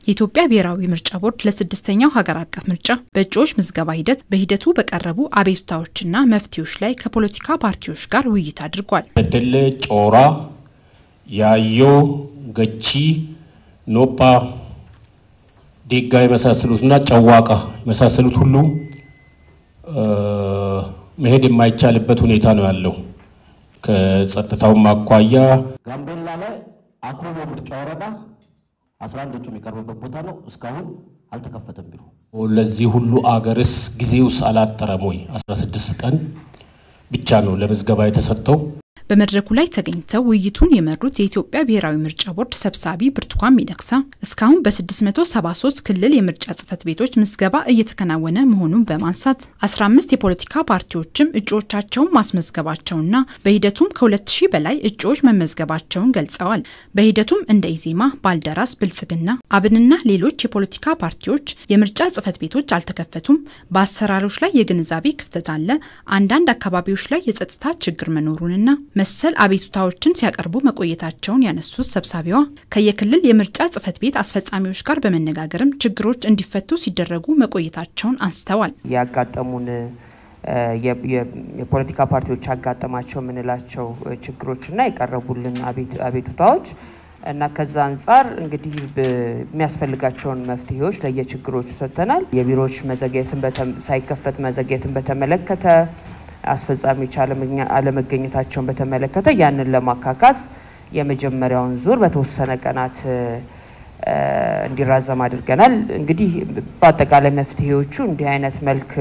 የኢትዮጵያ ብሔራዊ ምርጫ ቦርድ ለስድስተኛው ሀገር አቀፍ ምርጫ በእጩዎች ምዝገባ ሂደት በሂደቱ በቀረቡ አቤቱታዎችና መፍትሄዎች ላይ ከፖለቲካ ፓርቲዎች ጋር ውይይት አድርጓል። በደሌ ጮራ፣ ያዮ፣ ገቺ፣ ኖጳ፣ ዴጋ የመሳሰሉትና ጨዋቃ የመሳሰሉት ሁሉ መሄድ የማይቻልበት ሁኔታ ነው ያለው። ከጸጥታውም አኳያ ጋምቤላ ላይ አኩቦ ምርጫ ወረዳ 11 እጩ የሚቀርብበት ቦታ ነው። እስካሁን አልተከፈተም ቢሮ። ለዚህ ሁሉ አገርስ ጊዜውስ አላጠረም ወይ? 16 ቀን ብቻ ነው ለምዝገባ የተሰጠው። በመድረኩ ላይ ተገኝተው ውይይቱን የመሩት የኢትዮጵያ ብሔራዊ ምርጫ ቦርድ ሰብሳቢ ብርቱካን ሚደቅሳ እስካሁን በ673 ክልል የምርጫ ጽህፈት ቤቶች ምዝገባ እየተከናወነ መሆኑን በማንሳት 15 የፖለቲካ ፓርቲዎችም እጩዎቻቸውን ማስመዝገባቸውና በሂደቱም ከ2000 በላይ እጩዎች መመዝገባቸውን ገልጸዋል። በሂደቱም እንደ ኢዜማ፣ ባልደራስ፣ ብልጽግና፣ አብንና ሌሎች የፖለቲካ ፓርቲዎች የምርጫ ጽህፈት ቤቶች አልተከፈቱም፣ በአሰራሮች ላይ የግንዛቤ ክፍተት አለ፣ አንዳንድ አካባቢዎች ላይ የጸጥታ ችግር መኖሩንና መሰል አቤቱታዎችን ሲያቀርቡ መቆየታቸውን ያነሱት ሰብሳቢዋ ከየክልል የምርጫ ጽህፈት ቤት አስፈጻሚዎች ጋር በመነጋገርም ችግሮች እንዲፈቱ ሲደረጉ መቆየታቸውን አንስተዋል። ያጋጠሙን የፖለቲካ ፓርቲዎች ያጋጠማቸው የምንላቸው ችግሮችና የቀረቡልን አቤቱታዎች እና ከዛ አንጻር እንግዲህ የሚያስፈልጋቸውን መፍትሄዎች ለየችግሮቹ ሰጥተናል። የቢሮዎች መዘግየትን ሳይከፈት መዘግየትን በተመለከተ አስፈጻሚዎች አለመገኘታቸውን በተመለከተ ያንን ለማካካስ የመጀመሪያውን ዙር በተወሰነ ቀናት እንዲራዘም አድርገናል። እንግዲህ በአጠቃላይ መፍትሄዎቹ እንዲህ አይነት መልክ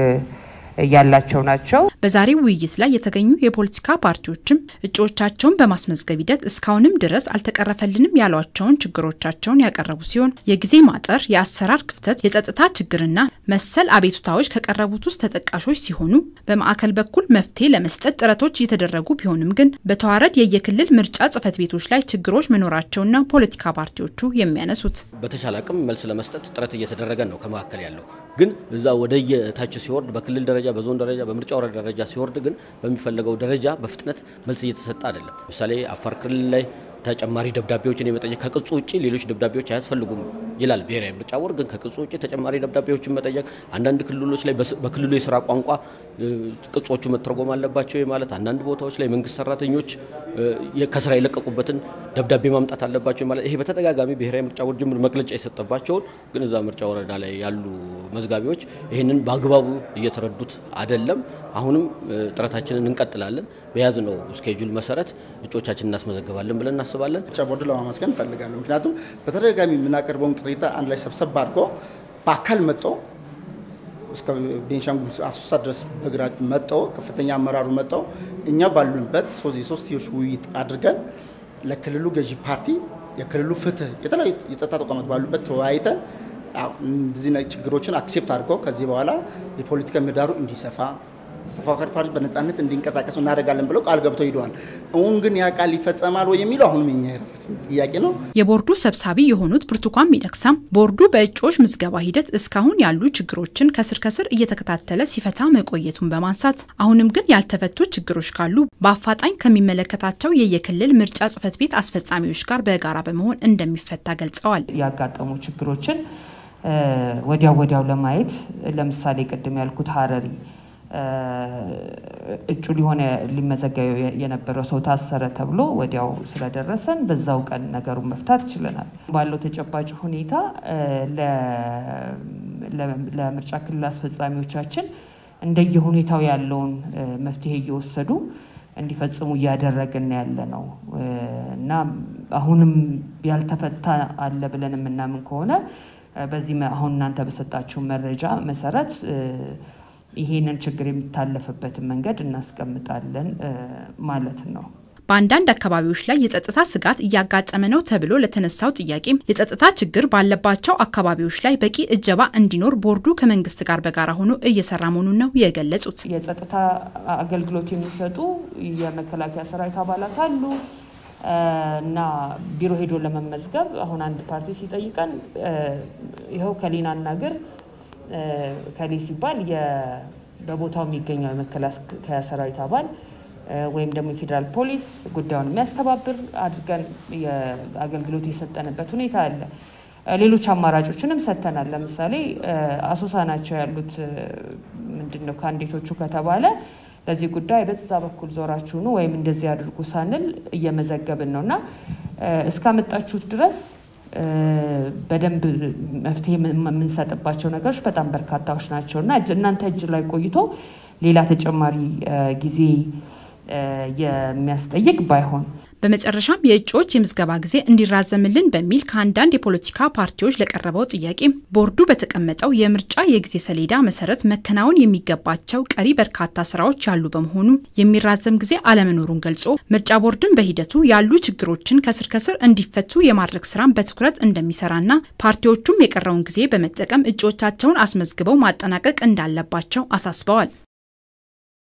ያላቸው ናቸው። በዛሬው ውይይት ላይ የተገኙ የፖለቲካ ፓርቲዎችም እጩዎቻቸውን በማስመዝገብ ሂደት እስካሁንም ድረስ አልተቀረፈልንም ያሏቸውን ችግሮቻቸውን ያቀረቡ ሲሆን የጊዜ ማጠር፣ የአሰራር ክፍተት፣ የጸጥታ ችግርና መሰል አቤቱታዎች ከቀረቡት ውስጥ ተጠቃሾች ሲሆኑ በማዕከል በኩል መፍትሄ ለመስጠት ጥረቶች እየተደረጉ ቢሆንም ግን በተዋረድ የየክልል ምርጫ ጽህፈት ቤቶች ላይ ችግሮች መኖራቸውና ፖለቲካ ፓርቲዎቹ የሚያነሱት በተቻለ አቅም መልስ ለመስጠት ጥረት እየተደረገ ነው። ከመካከል ያለው ግን እዛ ወደ የታች ሲወርድ በክልል ደረጃ በዞን ደረጃ በምርጫ ወረዳ ደረጃ ሲወርድ ግን በሚፈለገው ደረጃ በፍጥነት መልስ እየተሰጠ አይደለም። ምሳሌ አፋር ክልል ላይ ተጨማሪ ደብዳቤዎችን የመጠየቅ ከቅጹ ውጭ ሌሎች ደብዳቤዎች አያስፈልጉም ይላል ብሔራዊ ምርጫ ቦርድ። ግን ከቅጹ ውጭ ተጨማሪ ደብዳቤዎችን መጠየቅ፣ አንዳንድ ክልሎች ላይ በክልሉ የስራ ቋንቋ ቅጾቹ መተርጎም አለባቸው ማለት፣ አንዳንድ ቦታዎች ላይ መንግስት ሰራተኞች ከስራ የለቀቁበትን ደብዳቤ ማምጣት አለባቸው ማለት፣ ይሄ በተደጋጋሚ ብሔራዊ ምርጫ ቦርድ ጅምር መግለጫ የሰጠባቸውን ግን እዛ ምርጫ ወረዳ ላይ ያሉ መዝጋቢዎች ይህንን በአግባቡ እየተረዱት አይደለም። አሁንም ጥረታችንን እንቀጥላለን። በያዝነው ስኬጁል መሰረት እጩዎቻችን እናስመዘግባለን ብለን እናስባለን። ምርጫ ቦርድ ለማመስገን እፈልጋለሁ። ምክንያቱም በተደጋጋሚ የምናቀርበውን ቅሬታ አንድ ላይ ሰብሰብ አድርጎ በአካል መጦ እስከ ቤንሻንጉል አሶሳ ድረስ በግራ መጠው ከፍተኛ አመራሩ መጠው እኛ ባሉንበት የሶስትዮሽ ውይይት አድርገን ለክልሉ ገዢ ፓርቲ የክልሉ ፍትህ የተለያዩ የጸጥታ ተቋማት ባሉበት ተወያይተን እንደዚህ ችግሮችን አክሴፕት አድርገው ከዚህ በኋላ የፖለቲካ ምህዳሩ እንዲሰፋ ተፎካካሪ ፓርቲ በነጻነት እንዲንቀሳቀሱ እናደርጋለን ብለው ቃል ገብተው ሂደዋል። አሁን ግን ያ ቃል ይፈጸማል ወይ የሚለው አሁንም የኛ የራሳችን ጥያቄ ነው። የቦርዱ ሰብሳቢ የሆኑት ብርቱካን ሚደቅሳም ቦርዱ በእጩዎች ምዝገባ ሂደት እስካሁን ያሉ ችግሮችን ከስር ከስር እየተከታተለ ሲፈታ መቆየቱን በማንሳት አሁንም ግን ያልተፈቱ ችግሮች ካሉ በአፋጣኝ ከሚመለከታቸው የየክልል ምርጫ ጽህፈት ቤት አስፈጻሚዎች ጋር በጋራ በመሆን እንደሚፈታ ገልጸዋል። ያጋጠሙ ችግሮችን ወዲያው ወዲያው ለማየት ለምሳሌ ቅድም ያልኩት ሀረሪ እጩ ሊሆነ ሊመዘገብ የነበረው ሰው ታሰረ ተብሎ ወዲያው ስለደረሰን በዛው ቀን ነገሩን መፍታት ችለናል። ባለው ተጨባጭ ሁኔታ ለምርጫ ክልል አስፈጻሚዎቻችን እንደየሁኔታው ያለውን መፍትሄ እየወሰዱ እንዲፈጽሙ እያደረግን ያለ ነው እና አሁንም ያልተፈታ አለ ብለን የምናምን ከሆነ በዚህ አሁን እናንተ በሰጣችሁ መረጃ መሰረት ይሄንን ችግር የሚታለፍበትን መንገድ እናስቀምጣለን ማለት ነው። በአንዳንድ አካባቢዎች ላይ የጸጥታ ስጋት እያጋጠመ ነው ተብሎ ለተነሳው ጥያቄም የጸጥታ ችግር ባለባቸው አካባቢዎች ላይ በቂ እጀባ እንዲኖር ቦርዱ ከመንግስት ጋር በጋራ ሆኖ እየሰራ መሆኑን ነው የገለጹት። የጸጥታ አገልግሎት የሚሰጡ የመከላከያ ሰራዊት አባላት አሉ እና ቢሮ ሄዶ ለመመዝገብ አሁን አንድ ፓርቲ ሲጠይቀን ይኸው ከሌና ናግር ከሌ ሲባል በቦታው የሚገኘው የመከላከያ ሰራዊት አባል ወይም ደግሞ የፌዴራል ፖሊስ ጉዳዩን የሚያስተባብር አድርገን አገልግሎት የሰጠንበት ሁኔታ አለ። ሌሎች አማራጮችንም ሰጥተናል። ለምሳሌ አሶሳ ናቸው ያሉት ምንድን ነው ካንዲዴቶቹ ከተባለ ለዚህ ጉዳይ በዛ በኩል ዞራችሁ ነው ወይም እንደዚህ አድርጉ ሳንል እየመዘገብን ነው እና እስካመጣችሁት ድረስ በደንብ መፍትሄ የምንሰጥባቸው ነገሮች በጣም በርካታዎች ናቸው እና እናንተ እጅ ላይ ቆይቶ ሌላ ተጨማሪ ጊዜ የሚያስጠይቅ ባይሆን በመጨረሻም የእጩዎች የምዝገባ ጊዜ እንዲራዘምልን በሚል ከአንዳንድ የፖለቲካ ፓርቲዎች ለቀረበው ጥያቄ ቦርዱ በተቀመጠው የምርጫ የጊዜ ሰሌዳ መሰረት መከናወን የሚገባቸው ቀሪ በርካታ ስራዎች ያሉ በመሆኑ የሚራዘም ጊዜ አለመኖሩን ገልጾ ምርጫ ቦርድን በሂደቱ ያሉ ችግሮችን ከስር ከስር እንዲፈቱ የማድረግ ስራን በትኩረት እንደሚሰራና ፓርቲዎቹም የቀረውን ጊዜ በመጠቀም እጩዎቻቸውን አስመዝግበው ማጠናቀቅ እንዳለባቸው አሳስበዋል።